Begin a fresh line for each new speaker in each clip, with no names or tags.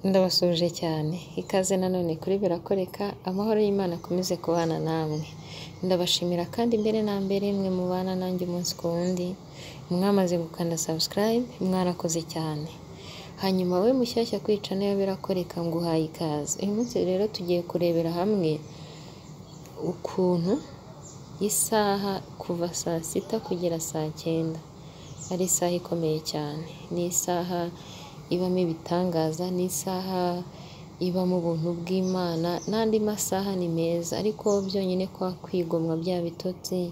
Ndabasuhuje cyane, ikaze nanone kuri Birakoreka, amahoro y'Imana akomeze kubana namwe, ndabashimira kandi mbere na mbere mwe mubana nanjye umunsi ku wundi, mwamaze gukanda subscribe, mwarakoze cyane, hanyuma we mushyashya kuri channel ya Birakoreka nguhaye ikaze, uyu munsi rero tugiye kurebera hamwe ukuntu isaha kuva saa sita kugera saa cyenda ari isaha ikomeye cyane, ni isaha ibamo ibitangaza, ni isaha ibamo ubuntu bw'Imana n'andi masaha ni meza ariko byonyine kwa kwigomwa bya bitotsi,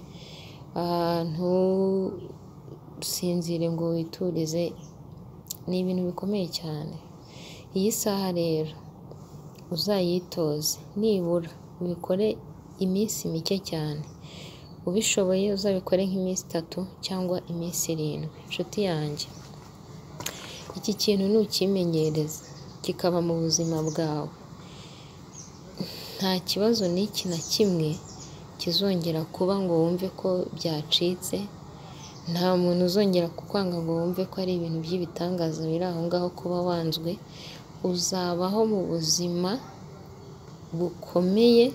ntusinzire ngo witurize, ni ibintu bikomeye cyane, iyi saha rero uzayitoze nibura ubikore iminsi mike cyane, ubishoboye uzabikore nk'iminsi itatu cyangwa iminsi irindwi, nshuti yanjye iki kintu nukimenyereza kikaba mu buzima bwawe, nta kibazo n'iki na kimwe kizongera kuba ngo wumve ko byacitse, nta muntu uzongera kukwanga ngo wumve ko ari ibintu by'ibitangaza biri aho ngaho kuba wanzwe, uzabaho mu buzima bukomeye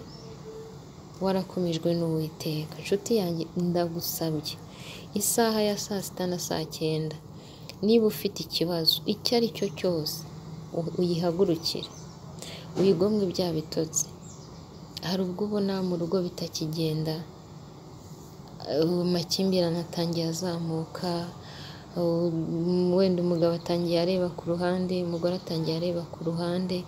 warakomejwe n'Uwiteka, nshuti yanjye ndagusabye isaha ya saa sita na saa cyenda niba ufite ikibazo icyo ari cyo cyose uyihagurukire, uyigomwe bya bitotsi, hari ubwo ubona mu rugo bitakigenda, amakimbirane atangiye azamuka, wenda umugabo atangiye areba ku ruhande, umugore atangiye areba ku ruhande,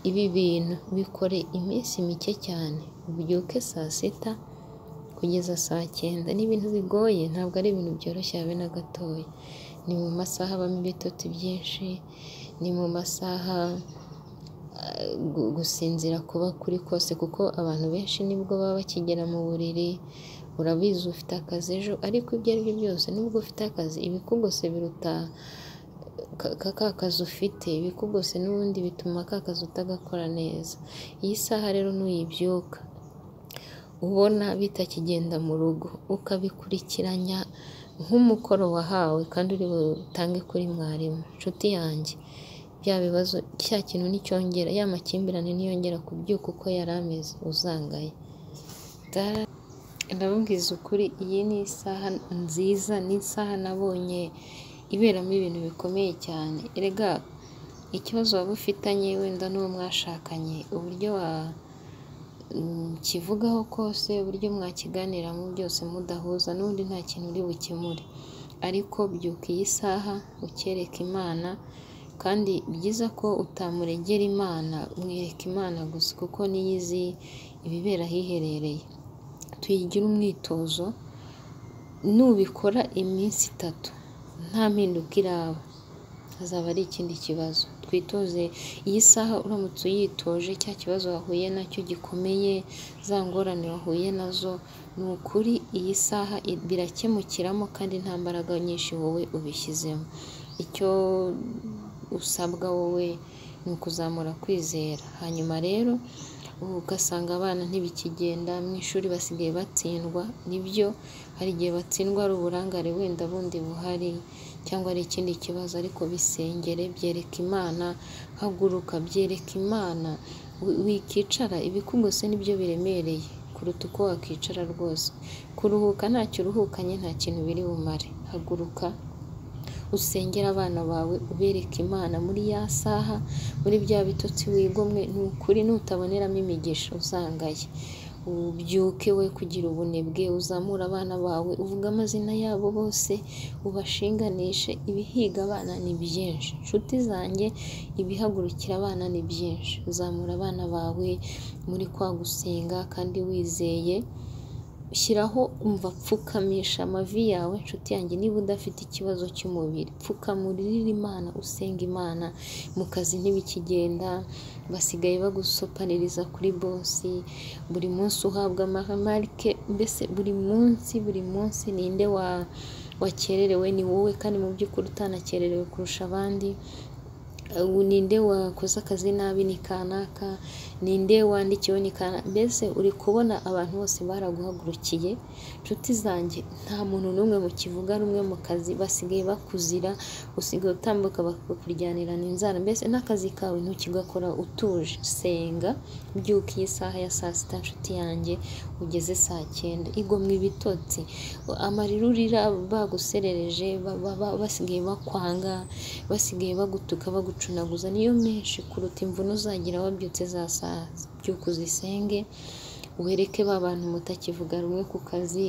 ibi bintu bikore iminsi mike cyane, ubyuke saa sita kugeza saa cyenda, ni ibintu bigoye ntabwo ari ibintu byoroshye habe na gatoya, ni mu masaha abamo ibitotsi byinshi, ni mu masaha gusinzira kuba kuri kose kuko abantu benshi nibwo baba bakigera mu buriri, urabizi ufite akazi ejo ariko ibyo ari byo byose nubwo ufite akazi ibikugose biruta ka kazi ufite, ibikugose n'ubundi bituma ka kazi utagakora neza, iyi saha rero nuyibyuka ubona bitakigenda mu rugo ukabikurikiranya nk'umukoro wahawe kandi uri butange kuri mwarimu, nshuti yanjye bya bibazo cya kintu nicyongera ya makimbirane niyongera kubyuka uko yari ameze uzangaye, ndababwiza ukuri iyi ni isaha nziza, ni isaha nabonye iberamo ibintu bikomeye cyane, erega ikibazo waba ufitanye wenda n'uwo mwashakanye uburyo wakivugaho kose, uburyo mwakiganiramo byose mudahuza n'ubundi nta kintu uri bukemure, ariko byuka iyi saha ukereka Imana kandi byiza ko utamurengera Imana, mwereka Imana gusa kuko niyo izi ibibera ahiherereye, tuyigire umwitozo nubikora iminsi itatu nta mpinduka iraba hazaba ari ikindi kibazo, twitoze iyi saha uramutse uyitoje cya kibazo wahuye nacyo gikomeye, za ngorane wahuye nazo ni ukuri iyi saha birakemukiramo kandi nta mbaraga nyinshi wowe ubishyizemo, icyo usabwa wowe ni ukuzamura kwizera, hanyuma rero ugasanga abana ntibikigenda mu ishuri basigaye batsindwa, nibyo hari igihe batsindwa ari uburangare wenda bundi buhari cyangwa ari ikindi kibazo ariko bisengere byereka Imana, haguruka byereka Imana, wikicara ibikugose nibyo biremereye kuruta uko wakicara rwose, kuruhuka ntacyo uruhukanye nta kintu biri bumare, haguruka usengere abana bawe ubereke Imana muri ya saha, muri bya bitotsi wigomwe, ni ukuri nutaboneramo imigisha uzangaye, ubyuke we kugira ubunebwe, uzamure abana bawe, uvuge amazina yabo bose, ubashinganishe, ibihiga abana ni byinshi, nshuti zanjye ibihagurukira abana ni byinshi, zamura abana bawe muri kwa gusenga kandi wizeye, shyiraho umva pfukamisha amavi yawe nshuti yanjye, niba udafite ikibazo cy'umubiri pfukama uririre Imana, usenga Imana, mu kazi ntibikigenda, basigaye bagusopaniriza kuri bosi, buri munsi uhabwa amamarike, mbese buri munsi buri munsi ninde wakererewe ni wowe kandi mu by'ukuri utanakererewe kurusha abandi, ubu ninde wakoze akazi nabi ni kanaka ninde wandikiwe ni kanaka mbese uri kubona abantu bose baraguhagurukiye inshuti zanjye nta muntu n'umwe mu kivuga rumwe mu kazi basigaye bakuzira usigaye utambuka bakakuryanirana inzara mbese n'akazi kawe ntukigakora utuje senga byuka iyi saha ya saa sita nshuti yanjye ugeze saa cyenda igomwa ibitotsi amarira urira baguserereje ba- ba- ba- basigaye bakwanga basigaye bagutuka bagucunaguza niyo menshi kuruta imvune uzagira wabyutse za saa byuka uzisenge wereke ba bantu mutakivuga rumwe ku kazi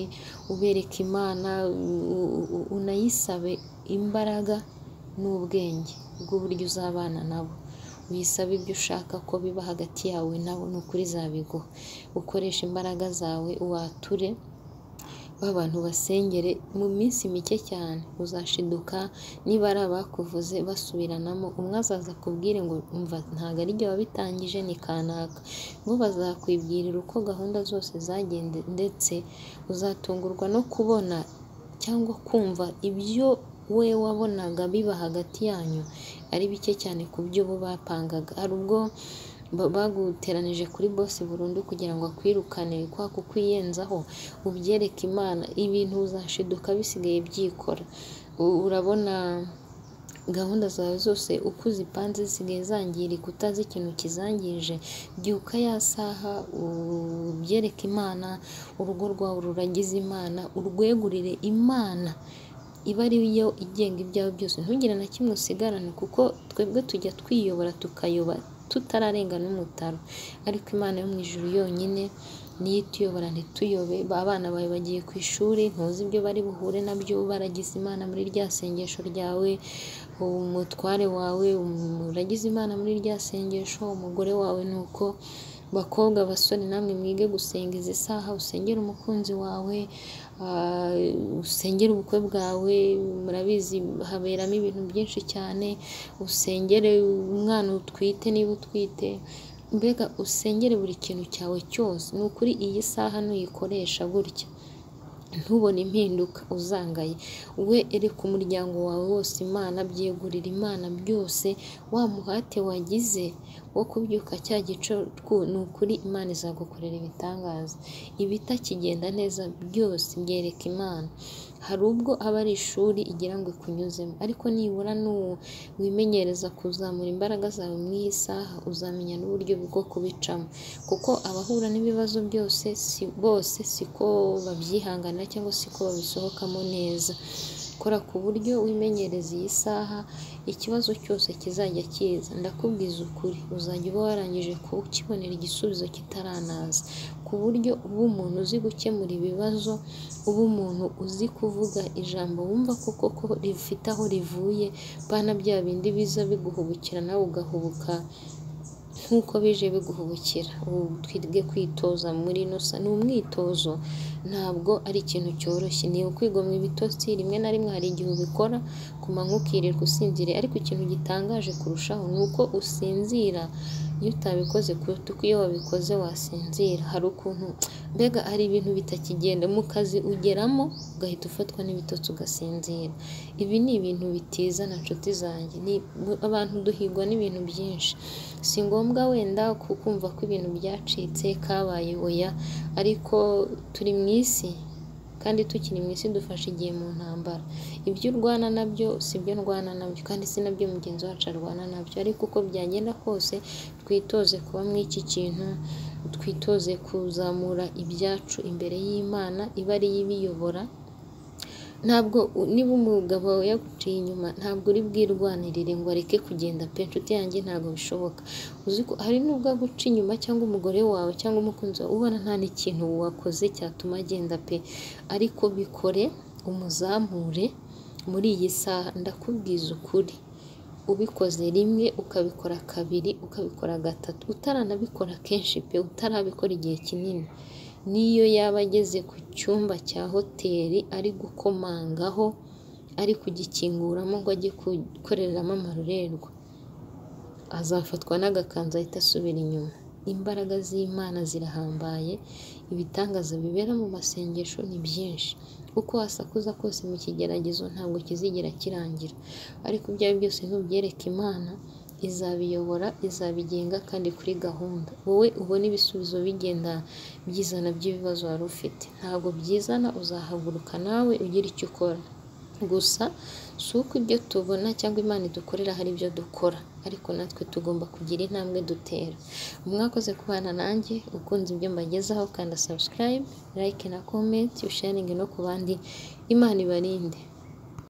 ubereke imana u- u- u- unayisabe imbaraga n'ubwenge bw'uburyo uzabana nabo wisabe ibyo ushaka ko biba hagati yawe nabo ni ukuri zabiguha ukoresha imbaraga zawe wature b'abantu basengere mu minsi mike cyane uzashiduka niba ari abakuvuze basubiranamo umwe azaza akubwire ngo umva ntabwo ari jye wabitangije ni kanaka bo bazakwibwirira uko gahunda zose zagenze ndetse uzatungurwa no kubona cyangwa kumva ibyo we wabonaga biba hagati yanyu ari bike cyane ku byo bo bapangaga hari ubwo ba- baguteranije kuri bose burundu kugira ngo akwirukane kwa kukwiyenzaho ubyereke imana ibintu uzashiduka bisigaye byikora U- urabona gahunda zawe zose uko uzipanze zisigaye zangirika utazi ikintu kizangirije byuka ya saha ubyereke imana urugo rwawe ruragize imana urwegurire imana iba ari yo igenga ibyawe byose ntugire na kimwe usigarana kuko twebwe tujya twiyobora tukayoba tutararenga n'umutaro ariko imana yo mu ijuru yonyine niyo ituyobora ntituyobe ba bana bawe bagiye ku ishuri ntuzi ibyo bari buhure nabyo baragize imana muri rya sengesho ryawe umutware wawe uragize imana muri rya sengesho umugore wawe ni uko bakobwa basore namwe mwige gusenga izi saha usengere umukunzi wawe ah, usengere ubukwe bwawe murabizi haberamo ibintu byinshi cyane usengere umwana utwite niba utwite mbega usengere buri kintu cyawe cyose ni ukuri iyi saha nuyikoresha gutya ntubone impinduka uzangaye we ereka umuryango wawe wose imana byegurira imana byose wa muhate wagize wo kubyuka cya gicuku ni ukuri imana izagukorera ibitangaza ibitakigenda neza byose byereka imana hari ubwo aba ari ishuri igira ngo ikunyuzemo ariko nibura n'u- wimenyereza kuzamura imbaraga zawe mu iyi saha uzamenya n'uburyo bwo kubicamo kuko abahura n'ibibazo byose si bose siko babyihangana cyangwa siko babisohokamo neza kora ku buryo wimenyereza iyi saha ikibazo cyose kizajya kiza ndakubwiza ukuri uzajya uba warangije kukibonera igisubizo kitaranaza ku buryo uba umuntu uzi gukemura ibibazo uba umuntu uzi kuvuga ijambo wumva koko ko rifite aho rivuye bana bya bindi biza biguhubukira nawe ugahubuka nk'uko bije biguhubukira ubu twige kwitoza muri ino sa ni umwitozo ntabwo ari ikintu cyoroshye ni ukwigomwa ibitotsi rimwe na rimwe hari igihe ubikora ku manywa ukirirwa usinziriye ariko ikintu gitangaje kurushaho ni uko usinzira iyo utabikoze kuruta uko iyo wabikoze wasinzira hari ukuntu mbega hari ibintu bitakigenda mu kazi ugeramo ugahita ufatwa n'ibitotsi ugasinzira ibi ni ibintu bitizana nshuti zanjye ni abantu duhigwa n'ibintu byinshi si ngombwa wenda ku- kumva ko ibintu byacitse kabaye oya ariko turi mu isi kandi tukiri mu isi dufashe igihe mu ntambara ibyo urwana nabyo si byo ndwana nabyo kandi si nabyo mugenzi wacu arwana nabyo ariko uko byagenda kose twitoze kuba muri iki kintu twitoze kuzamura ibyacu imbere y'imana iba ariyo ibiyobora ntabwo u- niba umugabo wawe yaguciye inyuma ntabwo uri bwirwanirire ngo areke kugenda pe inshuti yanjye ntabwo bishoboka uzi ko hari nubwo aguca inyuma cyangwa umugore wawe cyangwa umukunzi wawe ubona nta n'ikintu wakoze cyatuma agenda pe ariko bikore umuzamure muri iyi saha ndakubwiza ukuri ubikoze rimwe ukabikora kabiri ukabikora gatatu utaranabikora kenshi pe utarabikora igihe kinini n'iyo yaba ageze ku cyumba cya hoteli ari gukomangaho ari kugikinguramo ngo ajye gukoreramo amarorerwa azafatwa n'agakanzu ahita asubira inyuma imbaraga z'imana zirahambaye ibitangaza bibera mu masengesho ni byinshi uko wasakuza kose mu kigeragezo ntabwo kizigera kirangira ariko ibyo ari byo byose nubyereka imana izabiyobora izabigenga kandi kuri gahunda wowe ubona ibisubizo bigenda byizana by'ibibazo wari ufite ntabwo byizana uzahaguruka nawe ugira icyo ukora gusa si uko ibyo tubona cyangwa imana idukorera hari ibyo dukora ariko natwe tugomba kugira intambwe dutera mwakoze kubana nanjye ukunze ibyo mbagezaho kanda subscribe like na comment usharinge no ku bandi imana ibarinde